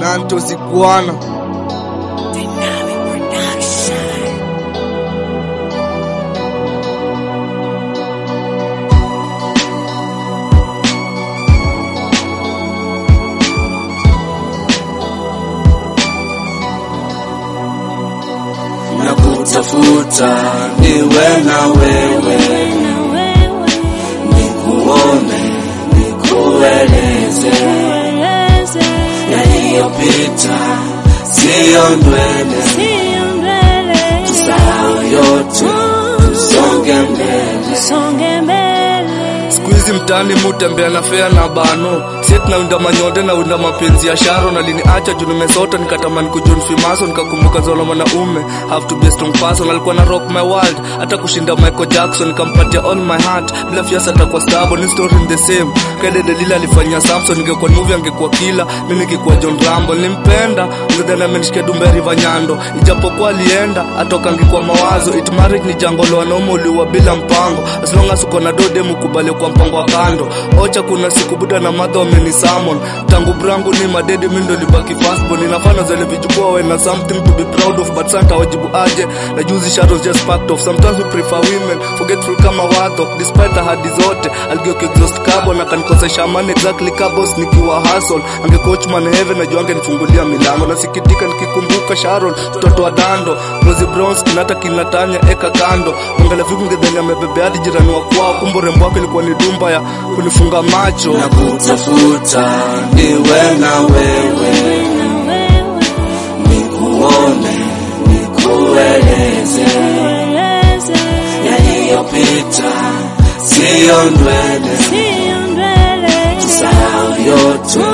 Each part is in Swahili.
Nanto Sikuana Dynamic Production. na kutafuta niwe na wewe, nikuone, nikueleze yaliyopita, siyo ndwele, tusahau yote, tusonge mbele. siku hizi mtaani mutembea na fea na bano set naunda manyonde naunda mapenzi ya sharo na liniacha juu nimesota nikatamani kujon fimaso nikakumbuka zolo mwanaume have to be a strong person alikuwa na rock my world hata kushinda Michael Jackson nikampatia all my heart bila fiasa atakuwa stable ni story in the same kede Delila alifanya Samson ningekuwa movie angekuwa kila mimi ningekuwa John Rambo nilimpenda ngedana amenishikia dumberi vanyando ijapokuwa alienda atoka ngikuwa mawazo it marriage ni jango la wanaume uliwa bila mpango as long as uko na dode mukubali kwa mpango wa kando ocha kuna siku buda na madha wameni summon tangu brangu ni madedi mimi ndo libaki fast born inafana zile vijukua we na something to be proud of but santa wajibu aje na juzi shadows just packed off sometimes we prefer women forgetful kama wadho despite ahadi zote algeuka exhaust carbon akanikosesha amani exactly kabos nikiwa hustle angecoach man heaven najua angenifungulia milango nasikitika nikikumbuka Sharon mtoto wa dando Rosie Bronze kinata kinatanya eka kando mwangalia vipi ngedhani amebebea hadi jirani wa kwao kumbe urembo wake ilikuwa ni dumba ya kunifunga macho na kutafuta niwe na wewe, nikuone, nikueleze yaliyopita, siyo ndwele, tusahau yote,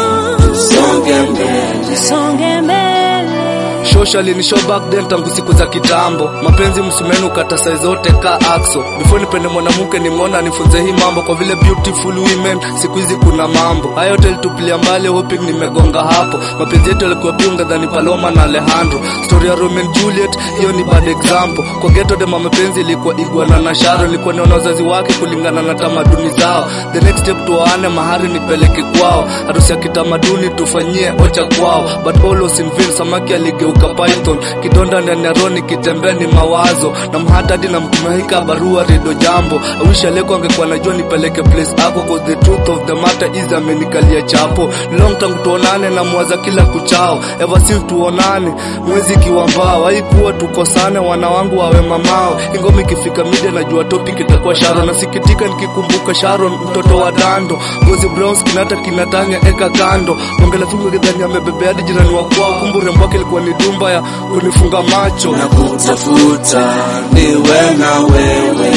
tusonge mbele. Socially ni show back then tangu siku za kitambo mapenzi msumenu kata sai zote ka axo before nipende mwanamke nimeona nifunze hii mambo kwa vile beautiful women siku hizi kuna mambo hayo yote ilitupilia mbali hoping nimegonga hapo mapenzi yetu yalikuwa biunga dhani Paloma na Alejandro story ya Romeo and Juliet hiyo ni bad example kwa ghetto dema mapenzi ilikuwa Iguana na Sharon ilikuwa ni wazazi wake kulingana na tamaduni zao the next step tuwaane mahari nipeleke kwao harusi ya kitamaduni tufanyie ocha kwao but all was in vain samaki aligeuka python kidonda ndani ya roni kitembea ni mawazo na mhatadi na mkumahika barua redo jambo awish aleko angekuwa najua nipeleke place ako cause the truth of the matter is amenikalia chapo long tangu tuonane na mwaza kila kuchao ever since tuonane mwezi ikiwa mbao haikuwa tukosane wana wangu wawe mamao ingoma ikifika media najua topic itakuwa Sharon nasikitika nikikumbuka Sharon mtoto wa dando gozi browns kinata kinatanya eka kando ongela fingo kidhani amebebea hadi jirani wa kwao kumbe urembo wake ilikuwa ni dumba ya kunifunga macho na kutafuta niwe na wewe,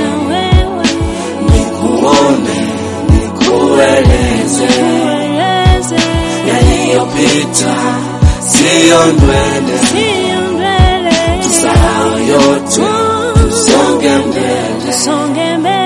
nikuone, nikueleze yaliyopita, siyo ndwele, tusahau yote, tusonge mbele.